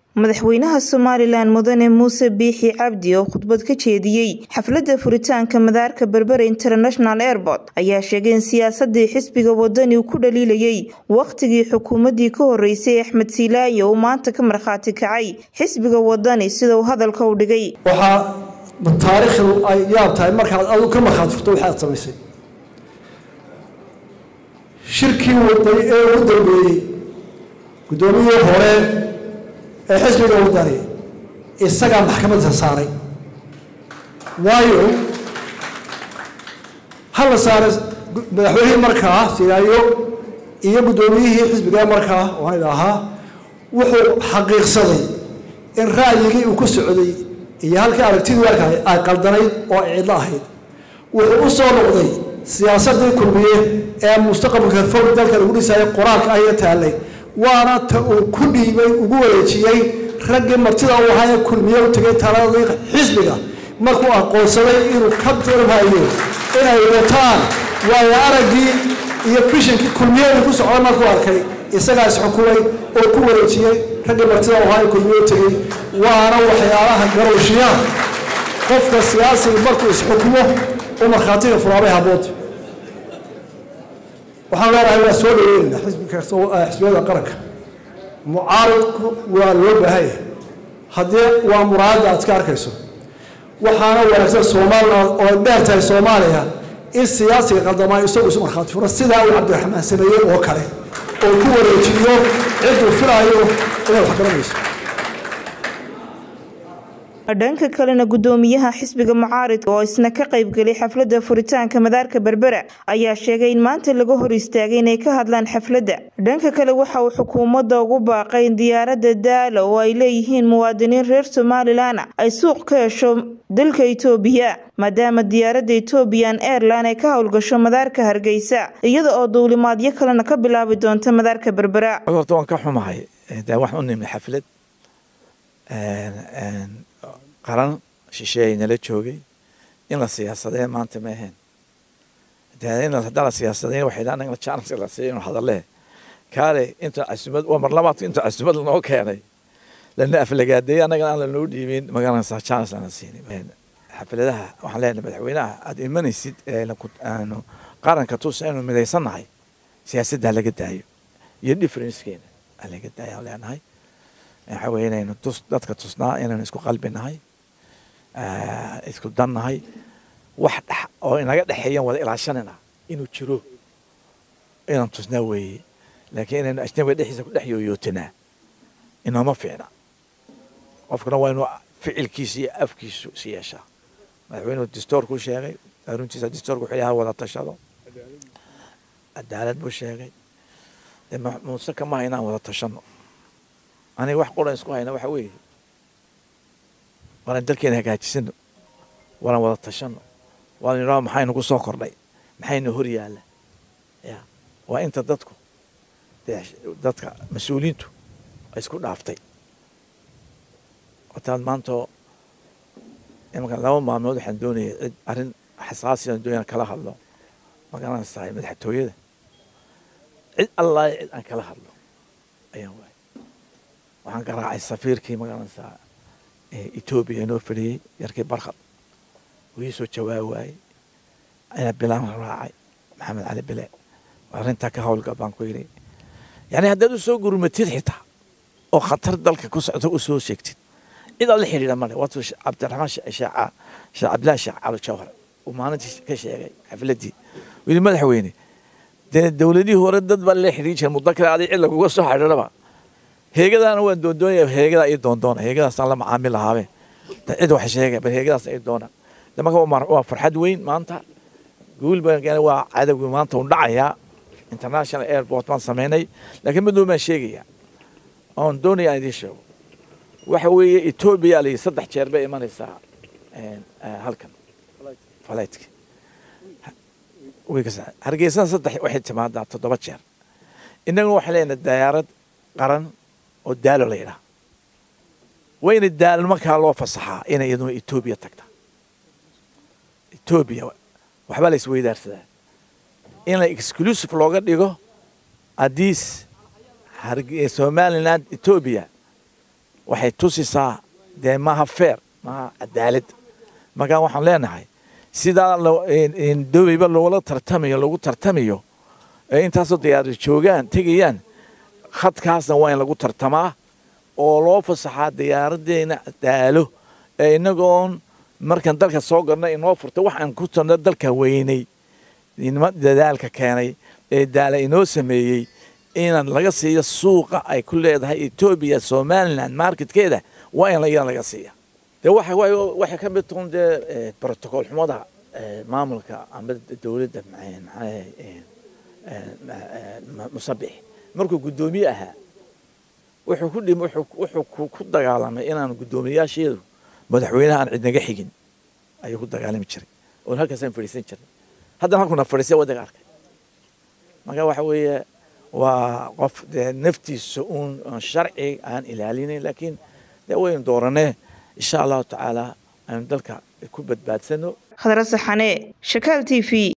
madaxweynaha somalilan mudane muuse biixi cabdi oo khudbad ka jeediyey xafladda furitaanka madaarka berbera international airport ayaa sheegay in siyaasadii xisbiga wadani uu ku dhaliilayay wakhtigii xukuumaddii ka horeysay axmed siilaayo uu maanta ka markhaati kacay xisbiga wadani sida uu hadalka u dhigay waxaa taariikhdu ay yaab tahay markaad adigu ka markhaati furto waxaad samaysay shirkii wadani ee ugu dambeeyey guddoomiyihii hore ee xisbiga wadani isagaa maxkamadda saaray waayo hala saaray madaxweynihii markaa silaayo iyo guddoomiyihii xisbiga markaa waan idhaahaa wuxuu xaqiiqsaday in ra'yigii uu ku socday iyo halkii aragtidii arkahay ay qaldanayd oo ay cidlo ahayd wuxuu u soo noqday siyaasadii kulmiye ee mustaqbalka fog dalka lagu dhisayay qoraalka ah iyo taallay waana ta uu ku dhiibay ugu wareejiyey raggii martida uu ahaa ee kulmiye u tegay taladii xisbiga markuu aqoonsaday inuu ka dirhayo inay wataan waayo araggii iyo fishankii kulmiyada ku socda markuu arkay isagaa isxukumay oo ku wareejiyey raggii martida uu ahaa ee kulmiye u tegey waana waxyaalaha garowshiyaha qofka siyaasiga markuu isxukumo u markhaatiga furaabay habood waxaan leenahay waa soo dhaweynayna xisbiyada qaranka mucaaridku waa loo baahanya haddii waa muraadda aad ka arkayso waxaana wanaagsan somalilan oo dheer tahay soomaaliya in siyaasiga qaldamaa isagu isu markhaati furo sidaa uu cabdiraxmaan sameeyey oo kale oo ku wareejiyo cidduu filaayo inaad wax garanayso dhanka kalena gudoomiyaha xisbiga mucaaridka oo isna ka qaybgelay xafladda furitaanka madaarka berbera ayaa sheegay in maanta laga hor istaagay inay ka hadlaan xafladda dhanka kale waxa uu xukuumadda ugu baaqay in diyaaradda daala oo ay leeyihiin muwaadiniin reer somalilan ay suuq ka hesho dalka itoobiya maadaama diyaaradda ethoobiyan airline ay ka howlgasho madaarka hargeysa iyada oo duulimaadyo kalena ka bilaabi doonta madaarka berbera horta waan ka xumahay de wax u nimi xaflad qaran shisheeye nala joogay in la siyaasadee maanta ma ahayn de in haddaan la siyaasadeen waxay dhahan in chance la siiyo inuu hadalee kaale inta casumad waa mar labaadka inta casumad lanoo keenay lana aflagaadeeyay annagana aan lanoo dhiibin magaranaysaa chance lana siinin xafladaha waxaan leenahay madaxweynaha aada imanaysid aanu qaranka tus aynu midaysannahay siyaasadda laga daayo iyo differencekeena laga daayo aan leenahay waxa weye inaynu tus dadka tusnaa inaynu isku qalbinahay isku dannahay wax dhex oo inaga dhexeeyan wada ilaashanina inuu jiro inaan tusnaa weeye laakiin inaynu ajnabiga dhexdiisa ku dhex yooyootinaa inooma fiicna qofkuna waa inuu ficilkiisa iyo afkiisu is yeeshaa madaxweynuhu distoorkuu sheegay runtiisa distoorku wuxuu yahay wada tashado cadaalad buu sheegay dee muuse kama haynaan wada tashano aniga wax quran isku hayna waxa weeye waanan dalkeena hagaajisano waanan wada tashano waanan idhaho maxaynu ku soo kordhay maxaynu hor yaalla ya waa inta dadku dadka mas-uuliyiintu ay isku dhaaftay wataad maantoo imanka laba maalmood waxaan doonaya cid arrin xasaasiyan doonaya kala hadlo magaranaysahay madaxtooyada cid allaa cid aan kala hadlo ayaan waay waxaan garaacay safiirkii magaranaysaa etoobiya inoo fadhiyey yarkii barkhad wuu ii soo jawaabi waayey ayaa bilaan raacay maxamed cali bile arrintaa ka howlgal baan ku yidhi yani haddaad u soo gurmatid xitaa oo khatar dalka ku socda u soo sheegtid cid aad la xidhiidha male waatuu cabdiraxmaan sheekh cabdillahi sheekh cali jawhar uu maalintii ka sheegay xafladdii wili madaxweyne dee dowladihii hore dad baa la xidhiin jira muddo kale aday cid laguga soo xidhiidhaba heegadaana waan doondoonaya heegadaa ii doondoona heegadaasaan la macaamil lahaabe cid wax sheegay bal heegadaas ii doona marka waa farxad weyn maanta guul baan waa cadowgii maanta un dhacayaa international airport baan samaynay laakiin mid baan sheegaya oon doonaya aan idiin sheego waxa weeye etoobiya la saddex jeer bay imanaysaa halkan falaytka hargeysada saddex waxay timaadaa toddoba jeer innaguna waxaan leenahay diyaarad qaran oo daalo la yidhaha wayna daalo markaa loo fasaxaa inay iyaduna etoobiya tagta etoobiya waxbaa la isweydaarsadaa in la exclusive looga dhigo adiis somaliland etoobiya waxay tusisaa dee maaha feer maaha cadaalad markaa waxaan leenahay sidaa doweyba loola tartamayo lagu tartamayo ee intaasoo diyaari joogaan tegayaan khadkaasna waa in lagu tartamaa oo loo fasaxaa diyaaraddeena daalo ee inagoon markaan dalka soo galna inoo furta waxaan ku tarno dalka weynay nima dadaalka keenay ee daala inoo sameeyey inaan laga siiyo suuqa ay ku leedahay etoobiya somalilan marketkeeda waa in iyadan laga siiya dee waxa waxay ka mid tahay dee protocol xumada maamulka ama dowladda musabix markuu guddoomiye ahaa wuxuu ku dhim wuxuu ku dagaalamay inaan guddoomiyaasheedu madaxweynaha aan cidnaga xigin ayuu ku dagaalami jiray oon halkaasaan fadhiisan jiray haddana halkuna fadhiisay wadaga arkay marka waxa weeye waa qof dee naftiisa uun sharci aan ilaalinayn laakiin dee waynu dooranee insha allahu tacaala aynu dalka ku badbaadsano khadra saxane shakaal t v